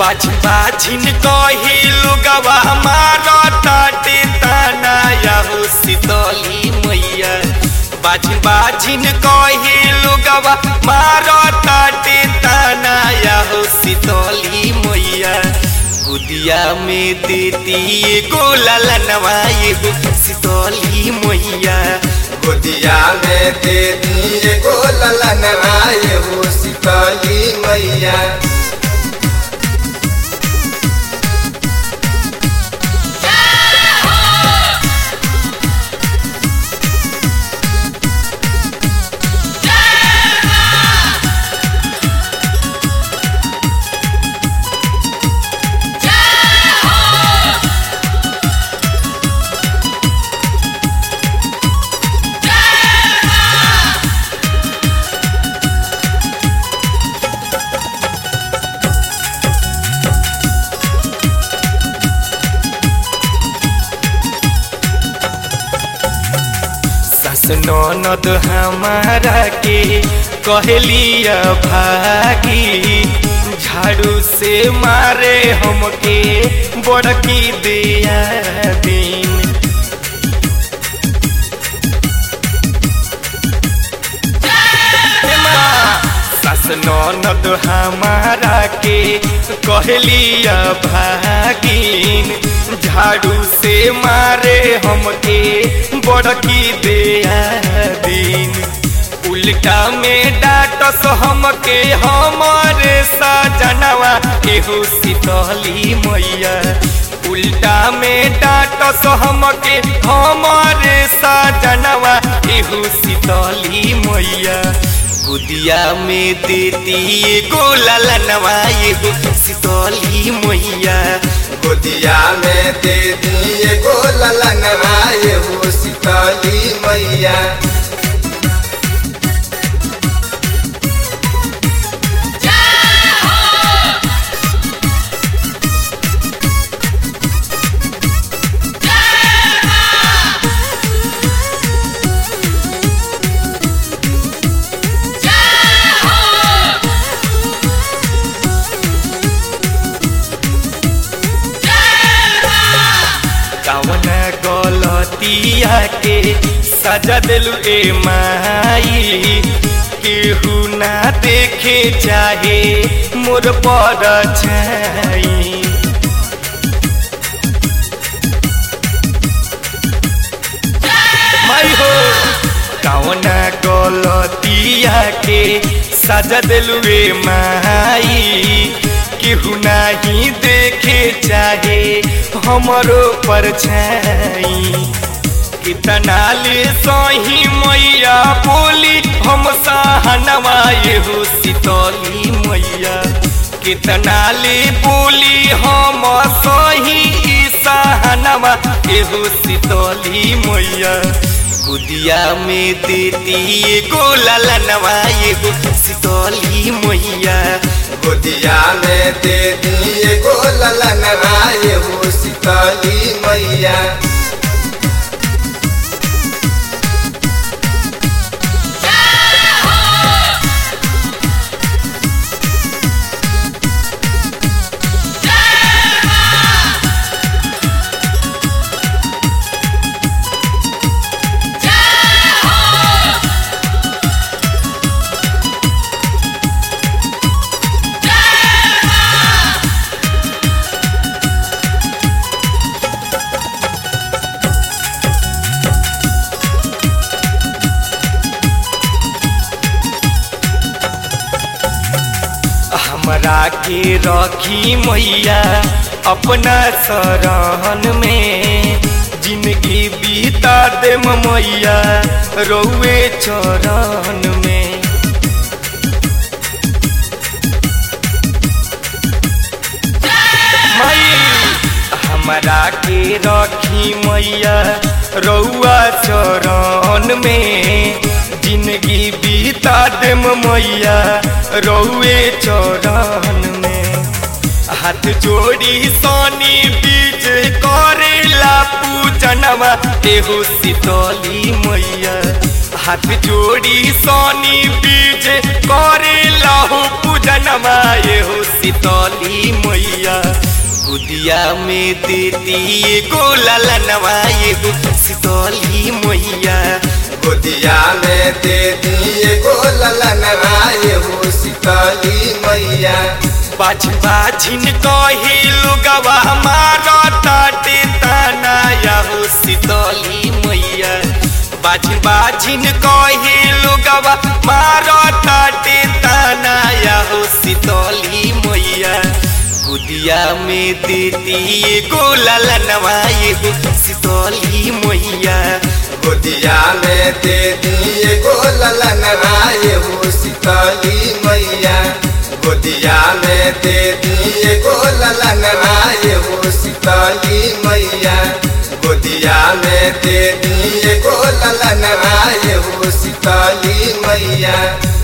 बाज बाजिन कही लुगवा मारो ताटे ताना याहो शीतली मैया बाज बाजिन कही लुगवा मारो ताटे ताना याहो शीतली मैया गुदिया में देती एगो ललनवा एगो शीतली मैया गोदिया में दे दिए गो ललन आए हो शीतली मैया सास ननद हमारा के कहलिया भागी झाड़ू से मारे हमके बड़की दिया दिन हे माँ, सास ननद हमारा के कहलिया भागिन झाड़ू से मारे हमके बड़की दिया दिन उल्टा में डाटस हमके हमारे सजनवा एहो शीतली मैया उल्टा में डाटस हमके हमारे सजनवा एहो शीतली मैया गुदिया में देती एगो ललनवा एगो शीतली मैया गोदिया में दे दिए गो ललन आए हो शीतली मैया कवन गलतिया के सजा दिलु ए माई केहू ना देखे चाहे मोर पर छाई माई हो कवन गलतिया के सजा दिलु ए माई केहू नाही देखे चाहे हमरो पर छाई कितना ले सही मैया बोली हम सहनवा एहो शीतली मैया कितना ले बोली हम सही ई सहनवा एहो शीतली मैया गुदिया में देती एगो ललनवा एगो शीतली मैया गोदिया में दे दिए गो ललन आए हो शीतली मैया हमरा के रखी मैया अपना शरण में जिंदगी बीता दे मैया रौए चरण में मई हमरा के रखी मैया रौआ चरण में जिंदगी बीता दे मैया रौए चरण में हाथ जोड़ी सोनी बीच करेला पूजनवा एहो शीतली मैया हाथ जोड़ी सोनी बीच करेला हो पूजनवा एहो शीतली मैया गुदिया में देती एगो ललनवा एगो शीतली मैया गोदिया में दे दिए गो ललनवा एहो शीतली मैया बाज बाजिन कहे लोगवा मारो ताटे ताना याहो शीतली मैया बाज बाजिन कहे लोगवा मारो ताटे ताना याहो शीतली मैया गुदिया में देती एगो ललनवा एगो शीतली मैया गोदिया में दे दिए गो ललनवा एहो शीतली मैया गोदिया में दे दिए गो ललनवा एहो शीतली मैया गोदिया में दे दिए गो ललनवा एहो शीतली मैया